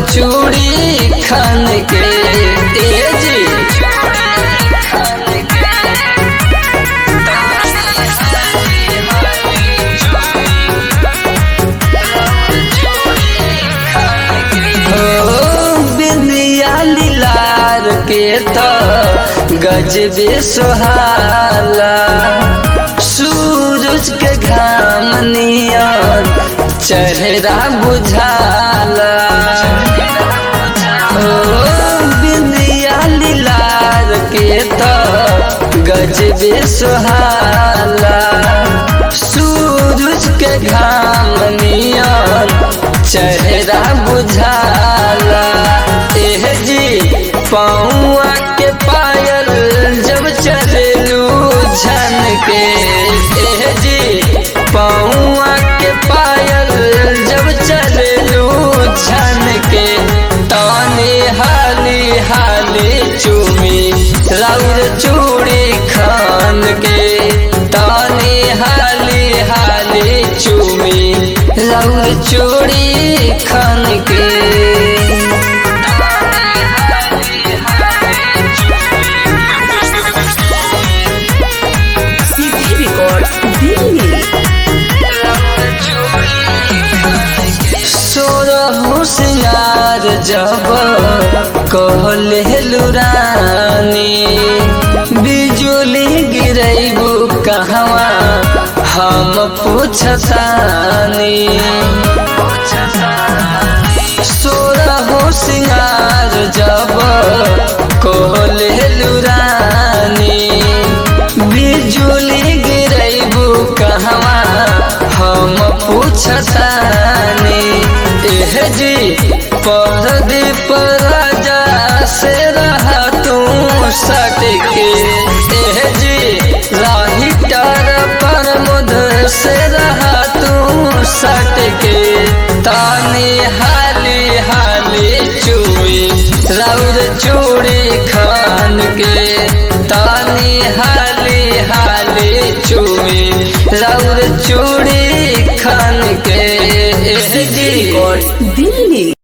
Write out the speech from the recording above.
चूड़ी खान के ए जी हो बिंदिया लीलार के तो गजबे सुहाला सूरज के घाम नियन चेहरा बुझाला हो बिंदिया लीलार के तो गजबे सुहाला सूरज के घाम नियन चेहरा बुझाला एह जी पौआ के पायल जब चलू झन के एह जी पौआ के पायल जब चलू झन के ताने हाली हाली चूमी राउर चूड़ी खान के ताने हाली हाली चूमी राउर चूड़ी खान के CD Records Delhi. सोरहु सिंगार जब कहले लुरानी बिजुली गिरैबू कहवा हम पूछतानी सोरहु सिंगार जब कहले लुरानी बिजुली गिरैबू कहवा हम पूछतानी एह जी परदीप राजा से रहा तू सटके एह जी राही टार पर मुध से रहा तू सटके तानी हाली हाली चुई राउर चूड़ी खान के तानी हाली हाली चुई राउर चूड़ी खान के एह जी Records Delhi.